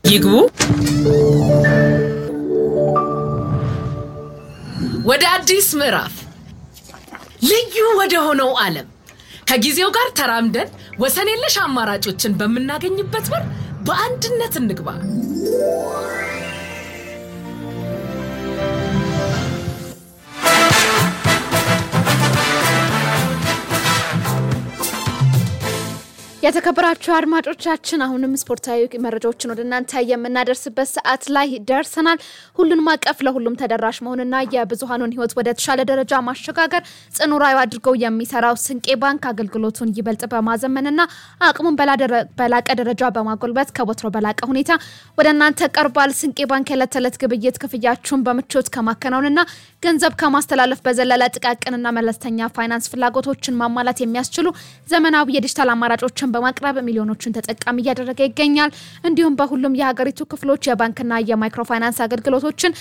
ይግቡ። ወደ አዲስ ምዕራፍ ልዩ ወደ ሆነው ዓለም ከጊዜው ጋር ተራምደን ወሰን የለሽ አማራጮችን በምናገኝበት በር በአንድነት እንግባ። የተከበራችሁ አድማጮቻችን አሁንም ስፖርታዊ መረጃዎችን ወደ እናንተ የምናደርስበት ሰዓት ላይ ደርሰናል። ሁሉንም አቀፍ ለሁሉም ተደራሽ መሆንና የብዙሀኑን ሕይወት ወደ ተሻለ ደረጃ ማሸጋገር ጽኑ ራዕዩ አድርገው የሚሰራው ስንቄ ባንክ አገልግሎቱን ይበልጥ በማዘመንና አቅሙን በላቀ ደረጃ በማጎልበት ከወትሮ በላቀ ሁኔታ ወደ እናንተ ቀርቧል። ስንቄ ባንክ የዕለት ተዕለት ግብይት ክፍያችሁን በምቾት ከማከናወንና ገንዘብ ከማስተላለፍ በዘለለ ጥቃቅንና መለስተኛ ፋይናንስ ፍላጎቶችን ማሟላት የሚያስችሉ ዘመናዊ የዲጂታል አማራጮችን በማቅረብ ሚሊዮኖችን ተጠቃሚ እያደረገ ይገኛል። እንዲሁም በሁሉም የሀገሪቱ ክፍሎች የባንክና የማይክሮ ፋይናንስ አገልግሎቶችን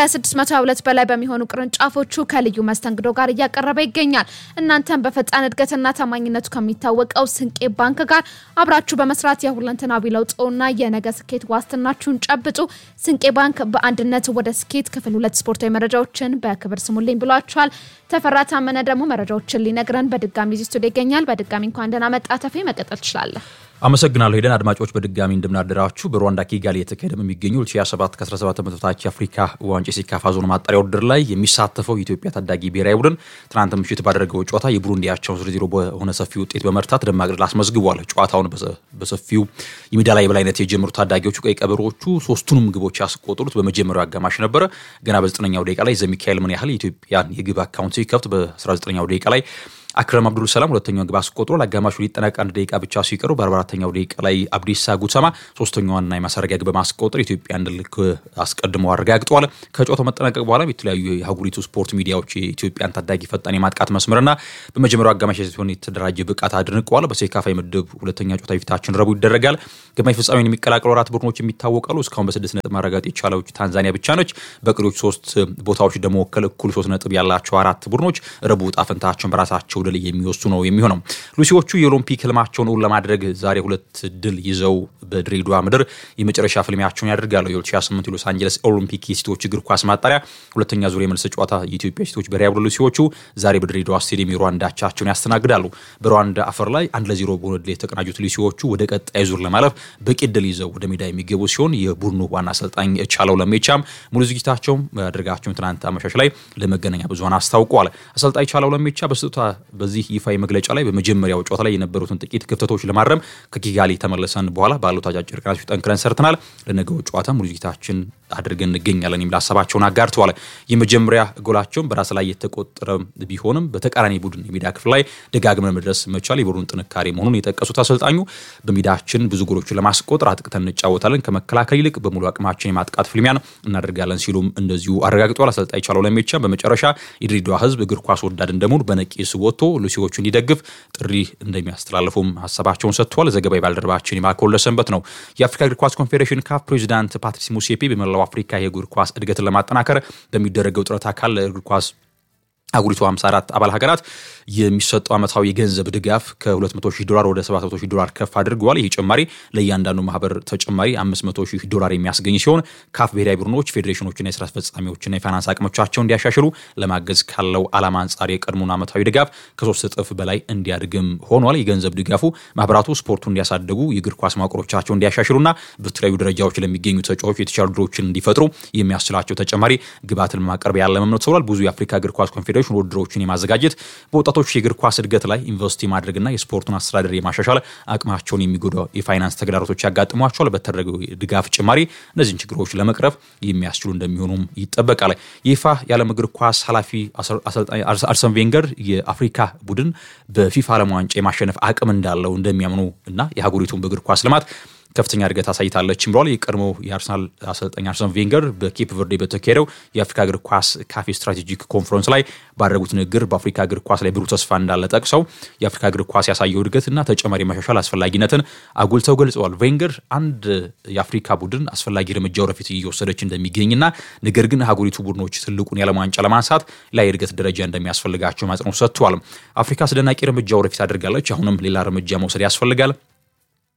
ከ622 በላይ በሚሆኑ ቅርንጫፎቹ ከልዩ መስተንግዶ ጋር እያቀረበ ይገኛል። እናንተም በፈጣን እድገትና ታማኝነቱ ከሚታወቀው ስንቄ ባንክ ጋር አብራችሁ በመስራት የሁለንተናዊ ለውጥና የነገ ስኬት ዋስትናችሁን ጨብጡ። ስንቄ ባንክ በአንድነት ወደ ስኬት ክፍል ሁለት ስፖርታዊ መረጃዎችን በክብር ስሙልኝ ብሏቸዋል። ተፈራ ታመነ ደግሞ መረጃዎችን ሊነግረን በድጋሚ እዚህ ስቱዲዮ ይገኛል። በድጋሚ እንኳን ደህና መጣ ተፌ፣ መቀጠል ትችላለህ። አመሰግናለሁ ሄደን አድማጮች በድጋሚ እንደምናደራችሁ በሩዋንዳ ኪጋሊ የተካሄደ በሚገኙ 2027 ከ17 ዓመት በታች የአፍሪካ ዋንጫ የሴካፋ ዞን ማጣሪያ ውድድር ላይ የሚሳተፈው የኢትዮጵያ ታዳጊ ብሔራዊ ቡድን ትናንት ምሽት ባደረገው ጨዋታ የቡሩንዲ አቻውን ዜሮ ዜሮ በሆነ ሰፊ ውጤት በመርታት ደማቅ ድል አስመዝግቧል። ጨዋታውን በሰፊው የሜዳ ላይ የበላይነት የጀመሩት ታዳጊዎቹ ቀይ ቀበሮቹ ሶስቱንም ግቦች ያስቆጠሩት በመጀመሪያው አጋማሽ ነበረ። ገና በዘጠነኛው ደቂቃ ላይ ዘሚካኤል ምን ያህል የኢትዮጵያን የግብ አካውንት ሲከፍት በ19ኛው ደቂቃ ላይ አክረም አብዱል ሰላም ሁለተኛውን ግብ አስቆጥሮ ለአጋማሹ ሊጠናቀቅ አንድ ደቂቃ ብቻ ሲቀሩ በ44ኛው ደቂቃ ላይ አብዲሳ ጉተማ ሶስተኛዋንና የማሳረጊያ ግብ በማስቆጠር ኢትዮጵያን ድል አስቀድሞ አረጋግጠዋል። ከጨዋታው መጠናቀቅ በኋላ የተለያዩ የአህጉሪቱ ስፖርት ሚዲያዎች የኢትዮጵያን ታዳጊ ፈጣን የማጥቃት መስመርና በመጀመሪያው አጋማሽ ሲሆን የተደራጀ ብቃት አድንቀዋል። በሴካፋ ምድብ ሁለተኛ ጨዋታ ፊታችን ረቡዕ ይደረጋል። ግማሽ ፍጻሜውን የሚቀላቀሉ አራት ቡድኖች የሚታወቃሉ። እስካሁን በስድስት ነጥብ ማረጋገጥ የቻለች ታንዛኒያ ብቻ ነች። በቀሪዎቹ ሶስት ቦታዎች ደግሞ ወከል እኩል ሶስት ነጥብ ያላቸው አራት ቡድኖች ረቡዕ ዕጣ ፈንታቸውን በራሳቸው ድል የሚወስዱ ነው የሚሆነው። ሉሲዎቹ የኦሎምፒክ ህልማቸውን እውን ለማድረግ ዛሬ ሁለት ድል ይዘው በድሬዳዋ ምድር የመጨረሻ ፍልሚያቸውን ያደርጋሉ። የ2008 የሎስ አንጀለስ ኦሎምፒክ የሴቶች እግር ኳስ ማጣሪያ ሁለተኛ ዙር የመልስ ጨዋታ የኢትዮጵያ ሴቶች ብሔራዊ ቡድን ሉሲዎቹ ዛሬ በድሬዳዋ ስቴዲየም የሩዋንዳ አቻቸውን ያስተናግዳሉ። በሩዋንዳ አፈር ላይ አንድ ለዜሮ በሆነ ድል የተቀናጁት ሉሲዎቹ ወደ ቀጣይ ዙር ለማለፍ በቂ ድል ይዘው ወደ ሜዳ የሚገቡ ሲሆን የቡድኑ ዋና አሰልጣኝ ቻለው ለሜቻም ሙሉ ዝግጅታቸውን ማድረጋቸውን ትናንት አመሻሽ ላይ ለመገናኛ ብዙኃን አስታውቀዋል። አሰልጣኝ ቻለው ለሜቻ በስጦታ በዚህ ይፋዊ መግለጫ ላይ በመጀመሪያው ጨዋታ ላይ የነበሩትን ጥቂት ክፍተቶች ለማረም ከኪጋሊ ተመለሰን በኋላ ባሉት አጫጭር ቀናቶች ጠንክረን ሰርተናል። ለነገው ጨዋታ ሙሉ ዝግጅታችን አድርገን እንገኛለን የሚል ሀሳባቸውን አጋርተዋል። የመጀመሪያ ጎላቸውን በራስ ላይ የተቆጠረ ቢሆንም በተቃራኒ ቡድን የሜዳ ክፍል ላይ ደጋግመን መድረስ መቻል የቡድን ጥንካሬ መሆኑን የጠቀሱት አሰልጣኙ በሜዳችን ብዙ ጎሎችን ለማስቆጠር አጥቅተን እንጫወታለን፣ ከመከላከል ይልቅ በሙሉ አቅማችን የማጥቃት ፍልሚያን እናደርጋለን ሲሉም እንደዚሁ አረጋግጠዋል። አሰልጣኝ ቻለው ለሜቻ በመጨረሻ የድሬዳዋ ሕዝብ እግር ኳስ ወዳድ እንደመሆኑ በነቂስ ወጥቶ ሉሲዎቹ እንዲደግፍ ጥሪ እንደሚያስተላልፉም ሀሳባቸውን ሰጥተዋል። ዘገባ የባልደረባችን የማኮል ለሰንበት ነው። የአፍሪካ እግር ኳስ ኮንፌዴሬሽን ካፍ ፕሬዚዳንት ፓትሪስ ሙሴፔ በመላው አፍሪካ የእግር ኳስ እድገትን ለማጠናከር በሚደረገው ጥረት አካል እግር ኳስ አጉሪቱ 54 አባል ሀገራት የሚሰጠው ዓመታዊ የገንዘብ ድጋፍ ከ200 ሺህ ዶላር ወደ 700 ሺህ ዶላር ከፍ አድርገዋል። ይህ ጭማሪ ለእያንዳንዱ ማህበር ተጨማሪ 500 ሺህ ዶላር የሚያስገኝ ሲሆን ካፍ ብሔራዊ ቡድኖች፣ ፌዴሬሽኖችና የስራ አስፈጻሚዎችና የፋይናንስ አቅሞቻቸውን እንዲያሻሽሉ ለማገዝ ካለው ዓላማ አንጻር የቀድሞውን ዓመታዊ ድጋፍ ከሶስት እጥፍ በላይ እንዲያድግም ሆኗል። የገንዘብ ድጋፉ ማህበራቱ ስፖርቱ እንዲያሳድጉ የእግር ኳስ ማቆሮቻቸው እንዲያሻሽሉና በተለያዩ ደረጃዎች ለሚገኙ ተጫዋቾች የተሻሉ ድሮችን እንዲፈጥሩ የሚያስችላቸው ተጨማሪ ግብዓትን ለማቅረብ ያለመም ነው ተብሏል። ብዙ የአፍሪካ እግር ኳስ ኮንፌዴሬሽን ውድድሮችን የማዘጋጀት በወጣቶች የእግር ኳስ እድገት ላይ ኢንቨስት የማድረግና የስፖርቱን አስተዳደር የማሻሻል አቅማቸውን የሚጎዳ የፋይናንስ ተግዳሮቶች ያጋጥሟቸዋል። በተደረገው ድጋፍ ጭማሪ እነዚህን ችግሮች ለመቅረፍ የሚያስችሉ እንደሚሆኑም ይጠበቃል። የይፋ የዓለም እግር ኳስ ኃላፊ አሰልጣኝ አርሰን ቬንገር የአፍሪካ ቡድን በፊፋ ዓለም ዋንጫ የማሸነፍ አቅም እንዳለው እንደሚያምኑ እና የሀገሪቱን በእግር ኳስ ልማት ከፍተኛ እድገት አሳይታለች ብለዋል። የቀድሞ የአርሰናል አሰልጣኝ አርሰን ቬንገር በኬፕ ቨርዴ በተካሄደው የአፍሪካ እግር ኳስ ካፌ ስትራቴጂክ ኮንፈረንስ ላይ ባደረጉት ንግግር በአፍሪካ እግር ኳስ ላይ ብሩህ ተስፋ እንዳለ ጠቅሰው የአፍሪካ እግር ኳስ ያሳየው እድገትና ተጨማሪ ማሻሻል አስፈላጊነትን አጉልተው ገልጸዋል። ቬንገር አንድ የአፍሪካ ቡድን አስፈላጊ እርምጃ ወደፊት እየወሰደች እንደሚገኝና ነገር ግን ሀገሪቱ ቡድኖች ትልቁን የዓለም ዋንጫ ለማንሳት ላይ የእድገት ደረጃ እንደሚያስፈልጋቸው ማጽነው ሰጥተዋል። አፍሪካ አስደናቂ እርምጃ ወደፊት አድርጋለች። አሁንም ሌላ እርምጃ መውሰድ ያስፈልጋል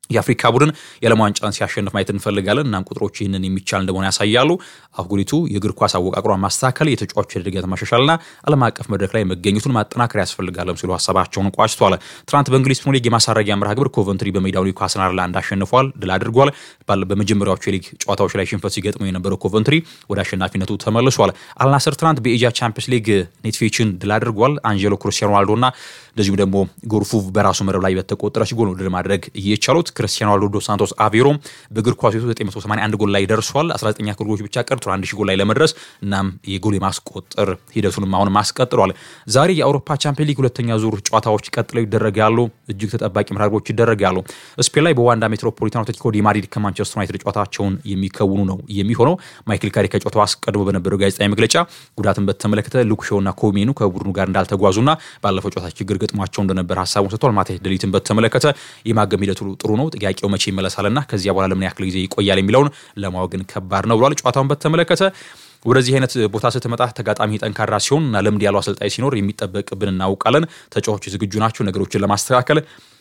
የአፍሪካ ቡድን የዓለም ዋንጫን ሲያሸንፍ ማየት እንፈልጋለን። እናም ቁጥሮች ይህንን የሚቻል እንደሆነ ያሳያሉ። አህጉሪቱ የእግር ኳስ አወቃቅሯን ማስተካከል፣ የተጫዋቾች እድገት ማሻሻልና ዓለም አቀፍ መድረክ ላይ መገኘቱን ማጠናከር ያስፈልጋለም ሲሉ ሀሳባቸውን ቋጭቷል። ትናንት በእንግሊዝ ፕሪሚየር ሊግ የማሳረጊያ መርሃ ግብር ኮቨንትሪ በሜዳው ኒውካስል አንድ አሸንፏል፣ ድል አድርጓል። በመጀመሪያዎቹ የሊግ ጨዋታዎች ላይ ሽንፈት ሲገጥመው የነበረው ኮቨንትሪ ወደ አሸናፊነቱ ተመልሷል። አልናስር ትናንት በኤጃ ቻምፒየንስ ሊግ ኔትፌችን ድል አድርጓል። አንጀሎ ክርስቲያኖ ሮናልዶና እንደዚሁም ደግሞ ጎርፉ በራሱ መረብ ላይ በተቆጠረች ጎል ድል ማድረግ እየቻሉት ክርስቲያኖ ሮናልዶ ዶ ሳንቶስ አቬሮ በእግር ኳስ 981 ጎል ላይ ደርሷል። 19 ያክል ጎሎች ብቻ ቀርቷል አንድ ሺህ ጎል ላይ ለመድረስ እናም የጎል የማስቆጠር ሂደቱንም አሁን ማስቀጥሏል። ዛሬ የአውሮፓ ቻምፒየን ሊግ ሁለተኛ ዙር ጨዋታዎች ቀጥለው ይደረጋሉ። እጅግ ተጠባቂ መርሃ ግብሮች ይደረጋሉ። ስፔን ላይ በዋንዳ ሜትሮፖሊታኖ አትሌቲኮ ዲ ማድሪድ ከማንቸስተር ዩናይትድ ጨዋታቸውን የሚከውኑ ነው የሚሆነው። ማይክል ካሪ ከጨዋታው አስቀድሞ በነበረው ጋዜጣዊ መግለጫ ጉዳትን በተመለከተ ሉክሾና ኮሜኑ ከቡድኑ ጋር እንዳልተጓዙና ባለፈው ጨዋታ ችግር ገጥሟቸው እንደነበር ሀሳቡን ሰጥቷል። ማቴስ ደሊትን በተመለከተ የማገም ሂደቱ ጥሩ ነው፣ ጥያቄው መቼ ይመለሳልና ከዚያ በኋላ ለምን ያክል ጊዜ ይቆያል የሚለውን ለማወቅ ግን ከባድ ነው ብሏል። ጨዋታውን በተመለከተ ወደዚህ አይነት ቦታ ስትመጣ ተጋጣሚ ጠንካራ ሲሆን እና ልምድ ያለው አሰልጣኝ ሲኖር የሚጠበቅብን እናውቃለን። ተጫዋቾች ዝግጁ ናቸው ነገሮችን ለማስተካከል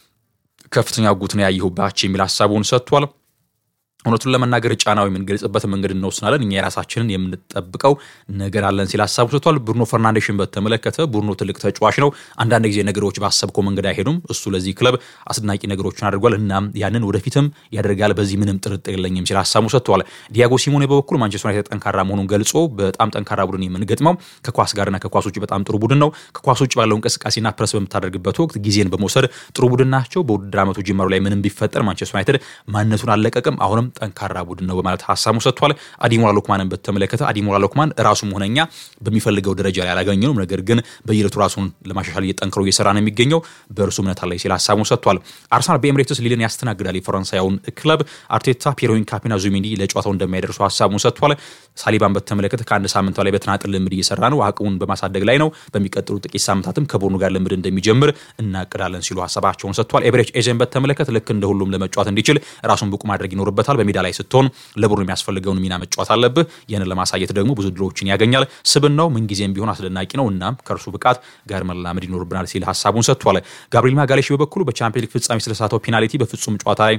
ከፍተኛ ጉት ነው ያየሁባቸው የሚል ሀሳቡን ሰጥቷል። እውነቱን ለመናገር ጫናው የምንገልጽበት መንገድ እንወስናለን። እኛ የራሳችንን የምንጠብቀው ነገር አለን ሲል ሀሳቡ ሰጥቷል። ብሩኖ ፈርናንዴሽን በተመለከተ ቡድኑ ትልቅ ተጫዋች ነው። አንዳንድ ጊዜ ነገሮች ባሰብከው መንገድ አይሄዱም። እሱ ለዚህ ክለብ አስደናቂ ነገሮችን አድርጓል። እናም ያንን ወደፊትም ያደርጋል። በዚህ ምንም ጥርጥር የለኝም ሲል ሀሳቡ ሰጥቷል። ዲያጎ ሲሞኔ በበኩሉ ማንቸስተር ዩናይትድ ጠንካራ መሆኑን ገልጾ በጣም ጠንካራ ቡድን የምንገጥመው ከኳስ ጋርና ከኳስ ውጭ በጣም ጥሩ ቡድን ነው። ከኳስ ውጭ ባለው እንቅስቃሴና ፕረስ በምታደርግበት ወቅት ጊዜን በመውሰድ ጥሩ ቡድን ናቸው። በውድድር ዓመቱ ጅማሩ ላይ ምንም ቢፈጠር ማንቸስተር ዩናይትድ ማንነቱን አልለቀቅም። አሁንም ጠንካራ ቡድን ነው በማለት ሀሳቡ ሰጥቷል። አዲሞላ ሎክማንን በተመለከተ አዲሞላ ሎክማን ራሱም ሆነኛ በሚፈልገው ደረጃ ላይ አላገኘንም፣ ነገር ግን በየዕለቱ ራሱን ለማሻሻል እየጠንክሮ እየሰራ ነው የሚገኘው በእርሱ እምነት አለኝ ሲል ሀሳቡን ሰጥቷል። አርሰናል በኤምሬትስ ሊልን ያስተናግዳል። የፈረንሳያውን ክለብ አርቴታ ፒሮዊን ካፒና ዙሜንዲ ለጨዋታው እንደማይደርሱ ሀሳቡን ሰጥቷል። ሳሊባን በተመለከተ ከአንድ ሳምንት በላይ በተናጥል ልምድ እየሰራ ነው፣ አቅሙን በማሳደግ ላይ ነው። በሚቀጥሉ ጥቂት ሳምንታትም ከቡድኑ ጋር ልምድ እንደሚጀምር እናቅዳለን ሲሉ ሀሳባቸውን ሰጥቷል። ኤብሬች ኤዜን በተመለከተ ልክ እንደ ሁሉም ለመጫወት እንዲችል ራሱን ብቁ ማድረግ ይኖርበታል። በሜዳ ላይ ስትሆን ለቡድኑ የሚያስፈልገውን ሚና መጫወት አለብህ። ይህንን ለማሳየት ደግሞ ብዙ ድሎችን ያገኛል። ስብናው ምንጊዜም ቢሆን አስደናቂ ነው። እናም ከእርሱ ብቃት ጋር መላመድ ይኖርብናል ሲል ሀሳቡን ሰጥቷል። ጋብሪኤል ማጋሌሽ በበኩሉ በቻምፒየንስ ሊግ ፍጻሜ ስለሳተው ፔናልቲ በፍጹም ጨዋታ ላይ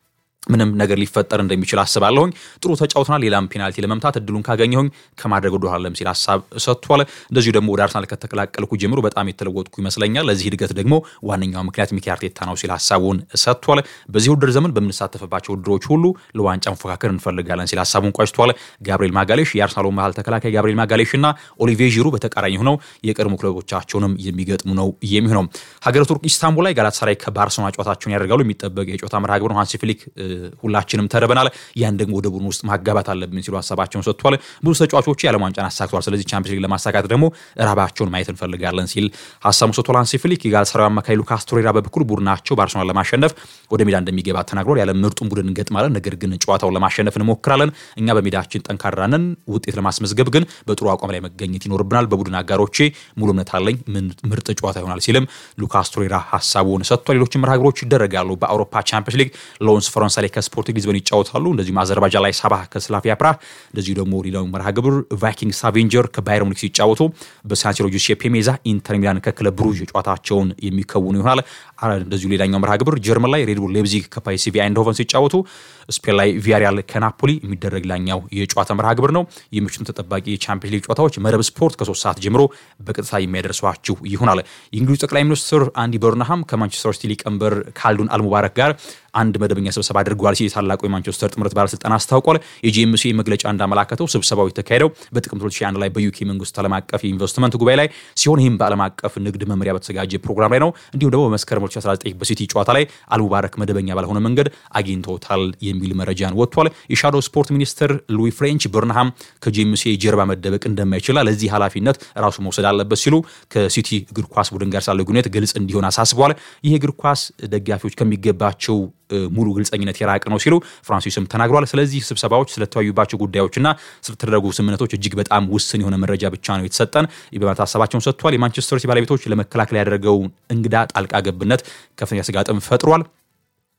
ምንም ነገር ሊፈጠር እንደሚችል አስባለሁኝ። ጥሩ ተጫውተናል። ሌላም ፔናልቲ ለመምታት እድሉን ካገኘሁኝ ከማድረግ ወደኋላም ሲል ሀሳብ ሰጥቷል። እንደዚሁ ደግሞ ወደ አርሰናል ከተቀላቀልኩ ጀምሮ በጣም የተለወጥኩ ይመስለኛል። ለዚህ እድገት ደግሞ ዋነኛው ምክንያት ሚኬል አርቴታ ነው ሲል ሀሳቡን ሰጥቷል። በዚህ ውድድር ዘመን በምንሳተፍባቸው ውድድሮች ሁሉ ለዋንጫ መፎካከር እንፈልጋለን ሲል ሀሳቡን ቋጭቷል። ጋብሪኤል ማጋሌሽ የአርሰናሉ መሀል ተከላካይ ጋብሪኤል ማጋሌሽ እና ኦሊቬ ዢሩ በተቃራኒ ሆነው የቀድሞ ክለቦቻቸውንም የሚገጥሙ ነው የሚሆነው። ሀገረ ቱርክ ኢስታንቡል ላይ ጋላታሳራይ ከባርሰሎና ጨዋታቸውን ያደርጋሉ። የሚጠበቅ የጨዋታ መርሃ ግብር ነው። ሃንሲ ፍሊክ ሁላችንም ተርበናል። ያን ደግሞ ወደ ቡድን ውስጥ ማጋባት አለብን ሲሉ ሀሳባቸውን ሰጥቷል። ብዙ ተጫዋቾች የዓለም ዋንጫን አሳክተዋል። ስለዚህ ቻምፒየንስ ሊግ ለማሳካት ደግሞ ራባቸውን ማየት እንፈልጋለን ሲል ሀሳቡን ሰጥቷል። ሃንሲ ፍሊክ የጋላታሳራዩ አማካይ ሉካስ ቶሬራ በበኩል ቡድናቸው ባርሰሎና ለማሸነፍ ወደ ሜዳ እንደሚገባ ተናግሯል። ያለ ምርጡን ቡድን እንገጥማለን፣ ነገር ግን ጨዋታውን ለማሸነፍ እንሞክራለን። እኛ በሜዳችን ጠንካራ ነን። ውጤት ለማስመዝገብ ግን በጥሩ አቋም ላይ መገኘት ይኖርብናል። በቡድን አጋሮቼ ሙሉ እምነት አለኝ። ምርጥ ጨዋታ ይሆናል ሲልም ሉካስ ቶሬራ ሀሳቡን ሰጥቷል። ሌሎችም መርሃ ግብሮች ይደረጋሉ። በአውሮፓ ቻምፒየንስ ሊግ ሎንስ ፈረንሳይ ላይ ከስፖርቲንግ ሊዝበን ይጫወታሉ። እንደዚሁም አዘርባጃን ላይ ሳባ ከስላቪያ ፕራህ፣ እንደዚሁ ደግሞ ሌላው መርሃ ግብር ቫይኪንግ ሳቬንጀር ከባየር ሙኒክ ሲጫወቱ በሳንሲሮ ጁሴፔ ሜዛ ኢንተር ሚላን ከክለብ ብሩዥ ጨዋታቸውን የሚከውኑ ይሆናል። እንደዚሁ ሌላኛው መርሃ ግብር ጀርመን ላይ ሬድቡል ሌብዚግ ከፓይሲቪ አይንድሆቨን ሲጫወቱ፣ ስፔን ላይ ቪያሪያል ከናፖሊ የሚደረግ ላኛው የጨዋታ መርሃ ግብር ነው። የምሽቱን ተጠባቂ የቻምፒየንስ ሊግ ጨዋታዎች መረብ ስፖርት ከሶስት ሰዓት ጀምሮ በቀጥታ የሚያደርሷችሁ ይሆናል። የእንግሊዙ ጠቅላይ ሚኒስትር አንዲ በርንሃም ከማንቸስተር ሲቲ ሊቀመንበር ካልዱን አልሙባረክ ጋር አንድ መደበኛ ስብሰባ አድርገዋል ሲል የታላቁ የማንቸስተር ጥምረት ባለስልጣን አስታውቋል። የጂኤምሲ መግለጫ እንዳመላከተው ስብሰባው የተካሄደው በጥቅምት 2001 ላይ በዩኬ መንግስት ዓለም አቀፍ የኢንቨስትመንት ጉባኤ ላይ ሲሆን ይህም በዓለም አቀፍ ንግድ መመሪያ በተዘጋጀ ፕሮግራም ላይ ነው። እንዲሁም ደግሞ በመስከረም 2019 በሲቲ ጨዋታ ላይ አልሙባረክ መደበኛ ባልሆነ መንገድ አግኝተውታል የሚል መረጃን ወጥቷል። የሻዶ ስፖርት ሚኒስትር ሉዊ ፍሬንች በርንሃም ከጂኤምሲ ጀርባ መደበቅ እንደማይችልና ለዚህ ኃላፊነት ራሱ መውሰድ አለበት ሲሉ ከሲቲ እግር ኳስ ቡድን ጋር ስላለው ግንኙነት ግልጽ እንዲሆን አሳስበዋል። ይህ እግር ኳስ ደጋፊዎች ከሚገባቸው ሙሉ ግልጸኝነት የራቀ ነው ሲሉ ፍራንሲስም ተናግሯል። ስለዚህ ስብሰባዎች ስለተወያዩባቸው ጉዳዮችና ስለተደረጉ ስምምነቶች እጅግ በጣም ውስን የሆነ መረጃ ብቻ ነው የተሰጠን በማለት ሀሳባቸውን ሰጥቷል። የማንቸስተር ሲቲ ባለቤቶች ለመከላከል ያደረገው እንግዳ ጣልቃ ገብነት ከፍተኛ ስጋትም ፈጥሯል።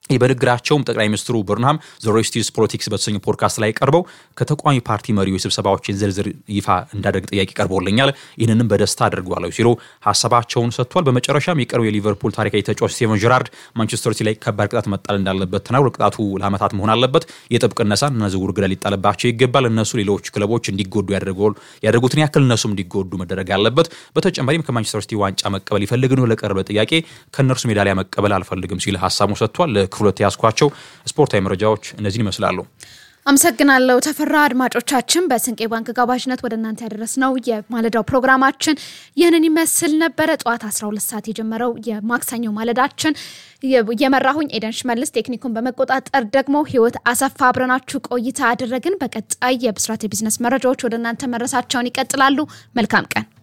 ይህ በንግግራቸውም ጠቅላይ ሚኒስትሩ በርንሃም ዘ ሬስቲስ ፖለቲክስ በተሰኘው ፖድካስት ላይ ቀርበው ከተቃዋሚ ፓርቲ መሪዎች ስብሰባዎችን ዝርዝር ይፋ እንዳደርግ ጥያቄ ቀርቦልኛል፣ ይህንንም በደስታ አድርጓለሁ ሲሉ ሀሳባቸውን ሰጥቷል። በመጨረሻም የቀረው የሊቨርፑል ታሪካዊ ተጫዋች ስቴቨን ጀራርድ ማንቸስተር ሲቲ ላይ ከባድ ቅጣት መጣል እንዳለበት ተናግሮ ቅጣቱ ለዓመታት መሆን አለበት፣ የጥብቅ ነሳን እና ዝውውር ገደል ሊጣልባቸው ይገባል፣ እነሱ ሌሎች ክለቦች እንዲጎዱ ያደረጉትን ያክል እነሱም እንዲጎዱ መደረግ አለበት። በተጨማሪም ከማንቸስተር ሲቲ ዋንጫ መቀበል ይፈልግ ነው ለቀረበ ጥያቄ ከእነርሱ ሜዳሊያ መቀበል አልፈልግም ሲል ሀሳቡ ሰጥቷል። ክፍሎት ያስኳቸው ስፖርታዊ መረጃዎች እነዚህን ይመስላሉ። አመሰግናለሁ ተፈራ። አድማጮቻችን በስንቄ ባንክ ጋባዥነት ወደ እናንተ ያደረስነው የማለዳው ፕሮግራማችን ይህንን ይመስል ነበረ። ጠዋት 12 ሰዓት የጀመረው የማክሰኞ ማለዳችን የመራሁኝ ኤደን ሽመልስ፣ ቴክኒኩን በመቆጣጠር ደግሞ ህይወት አሰፋ አብረናችሁ ቆይታ አደረግን። በቀጣይ የብስራት የቢዝነስ መረጃዎች ወደ እናንተ መድረሳቸውን ይቀጥላሉ። መልካም ቀን